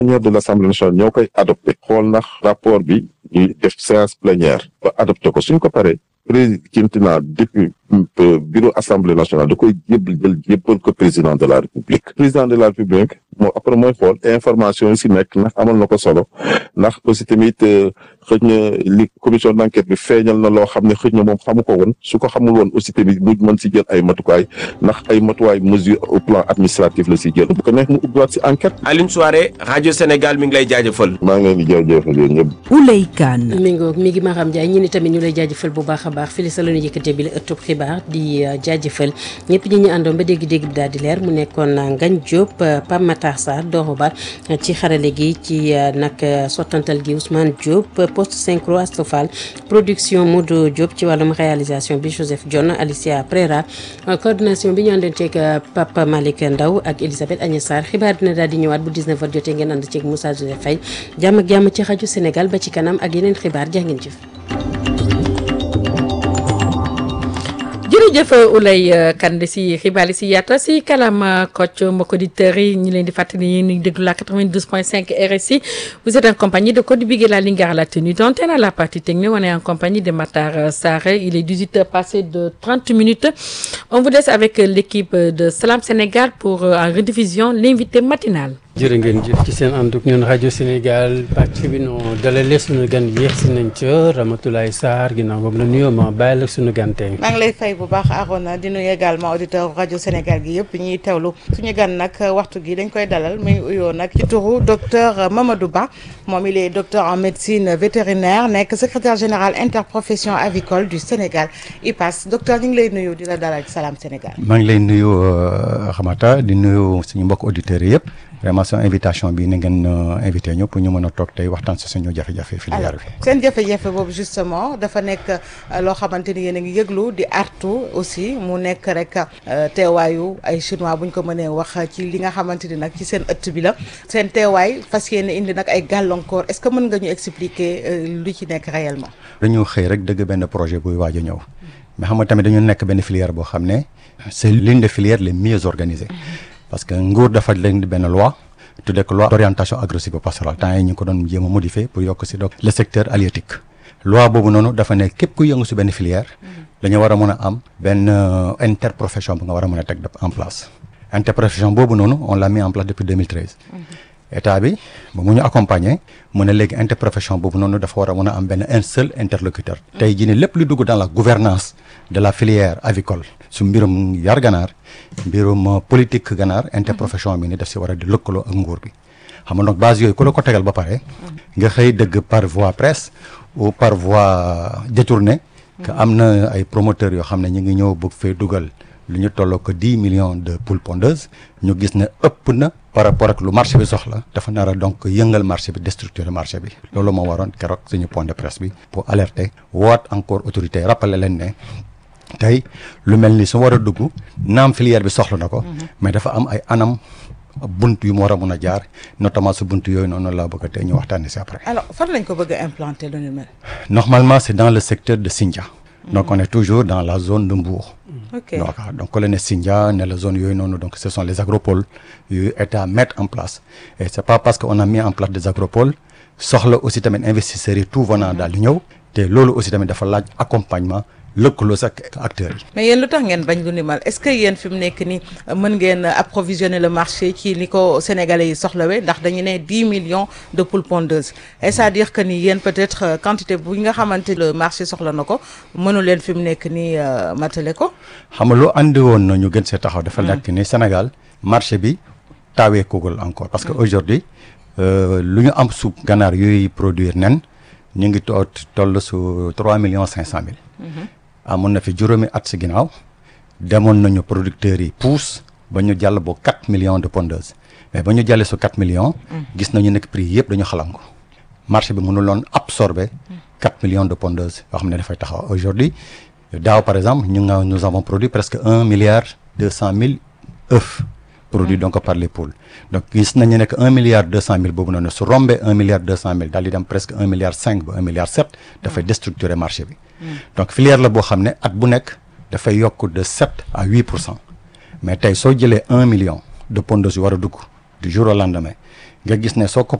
plénière de l'Assemblée nationale ñoo koy adopté xool ndax rapport bi ñu def séance plénière ba adopté ko suñ ko paree président depuis bureau assemblée nationale da koy jébbal jël jébbal ko président de la république président de la république moo après mooy xool information yi si nekk ndax amal na ko solo ndax aussi tamit xëj na li commission d'enquête bi feeñal na loo xam ne xëj na moom xamu ko woon su ko xamul woon aussi tamit mu mën si jël ay matukaay ndax ay matuwaay mesure au plan administratif la si jël bu ko neex mu ubbiwaat si enquête. Alioune Souaré rajo Sénégal mi ngi lay jaajëfal. maa ngi leen di jaajëfal yéen ñëpp. Ouley Kane. mi ngoog mi ngi Maram Ndiaye ñi ni tamit ñu lay jaajëfal bu baax a baax fii sa la ñu yëkkatee bi la ëttub xibaar di jaajëfal ñëpp ñi ñu àndoon ba dégg-dégg bi daal di leer mu nekkoon Ngagne Diop Pape Matar Sarr Doro Ba ci xarale gi ci nag sottantal gi Ousmane Diop poste synchro Astofal production Modou Diop ci wàllum réalisation bi Joseph Dione Alicia Prera coordination bi ñu àndoon ceeg Papa Malick Ndaw ak Elisabeth Agnès Sarr xibaar dina daal di ñëwaat bu 19h jotee ngeen ànd ceeg Moussa Joseph Faye jàmm ak jàmm ci rajo Sénégal ba ci kanam ak yeneen xibaar jaa ngeen jëf. jërëjëf Oulay Kande si xibaar yi si yaata si kalam coach mbokk auditeurs yi ñu leen di fàttali yéen ñu déglu la 92.5 RSI vous êtes en compagnie de Codé Bigué la Lingara la tenue d'antenne à la partie technique on est en compagnie de Matar Sarr il est 18 heures passées de 30 minutes on vous laisse avec l'équipe de Salam Sénégal pour en rediffusion l'invité matinal jërë ngeen jëf ci seen ànd ak ñun rajo Sénégal pàcc bi noo dalalee suñu gan yéex si nañ ca Ramatoulaye Sarr ginnaaw boobu la nuyoo ma bàyyi la suñu gan tey. maa ngi lay fay bu baax Arona di nuyu également auditeur rajo Sénégal gi yëpp ñuy teewlu suñu gan nag waxtu gi dañ koy dalal muy uyoo nag ci turu docteur Mamadou Ba moom il est docteur en médecine vétérinaire nekk secrétaire général interprofession avicole du Sénégal IPAS docteur ñu ngi lay nuyu di la dalal ci Salam Sénégal. maa ngi lay nuyu Ramata di nuyu suñu mbokk auditeurs yëpp. vraiment seen invitation bi na ngeen invité ñu pour ñu mën a toog tey waxtaan si suñu jafe-jafe filière bi. seen jafe-jafe boobu justement dafa nekk loo xamante ni yéen a ngi yëglu di artu aussi mu nekk rek teewaayu ay chinois bu ñu ko mënee wax ci li nga xamante ni nag ci seen ëtt bi la seen teewaay fas yéene indi nag ay gàllankoor est-ce que mën nga ñu expliquer lu ci nekk réellement. dañu xëy rek dëgg benn projet buy waaj a ñëw mais xam nga tamit dañu nekk benn filière boo xam ne c'est l'une des filières les mieux organisées. parce que nguur dafa leen benn loi tuddee ko loi d'orientation agro-sylvo-pastorale temps yi ñu ko doon jéem a modifier pour yokk si donc le secteur halieutique loi boobu noonu dafa ne képp ku yëngu si benn filière dañu war a mën a am benn interprofession bu nga war a mën a teg en place interprofession boobu noonu on l'a mis en place depuis 2013 état bi ba mu ñu accompagner mu ne léegi interprofession boobu noonu dafa war a mën a am benn un seul interlocuteur tey jii ne lépp lu dugg dans la gouvernance de la filière avicole su mbirum yar ganaar mbirum politique ganaar interprofession bi ni daf si war a di lëkkaloo ak nguur bi xam nga donc base yooyu ku la ko tegal ba pare nga xëy dëgg par voie presse ou par voie détournée que am na ay promoteurs yoo xam ne ñu ngi ñëw bëgg fee dugal lu ñu tolloo ko dix millions de poules pondeuses ñu gis ne ëpp na par rapport ak lu marché bi soxla dafa nar a donc yëngal marché bi déstructurer marché bi loolu moo waroon keroog suñu point de presse bi pour alerter woot encore autorité rappeler leen ne tey lu mel ni su war a dugg naam filière bi soxla na ko mais dafa am ay anam bunt yu mu war a mun a jaar notamment su bunt yooyu noonu laa bëgg a tey ñu waxtaanee si après. alors fan lañ ko bëgg a implanter lu ni mel. normalement c'est dans le secteur de Sindia. donc on est toujours dans la zone de Mbour. ok donc donc la ne Sindia ne la zone yooyu noonu donc ce sont les agropoles yu état mettre en place et c'est pas parce que on a mis en place des agropoles soxla aussi tamit investisseurs yi tout venant daal di ñëw te loolu aussi tamit dafa laaj accompagnement. lëkkaloo sax acteurs yi. mais yéen lu tax ngeen bañ lu ni mal est-ce que yéen fi mu nekk nii mën ngeen approvisionner le marché ci ni ko sénégalais yi soxlawee ndax dañu ne dix millions de poules pondeuses et c'est-à-dire que ni yéen peut-être quantité bu nga xamante le marché soxla na ko mënu leen fi mu nekk nii matale ko. xam nga lu andi woon na ñu gën see taxaw. dafa nekk ni Sénégal marché bi taawee kugul encore parce que aujourd'hui lu ñu am suuf ganaar yooyu produire nen ñu ngi toog toll su trois millions cinq cent mille. amoon na fi juróomi at si ginnaaw demoon nañu producteurs yi pousse ba ñu jàll bo 4 millions de pondeuses mais ba ñu jàllee su 4 millions. gis nañu nekk prix yëpp dañu xalangu marché bi mënuloon absorber 4 millions de pondeuses yoo xam ne dafay taxaw aujourd'hui daaw par exemple ñu nga nous avons produit presque un milliard deux cent mille œufs produits donc par les poules donc gis nañu nekk un milliard deux cent mille boobu noonu su rombee un milliard deux cent mille daal di dem presque un milliard cinq ba un milliard sept dafay déstructurer marché bi donc filière la boo xam ne at bu nekk dafay yokk de sept à huit pour cent mais tey soo jëlee un million de pondeuses yu war a dugg du jour au lendemain nga gis ne soo ko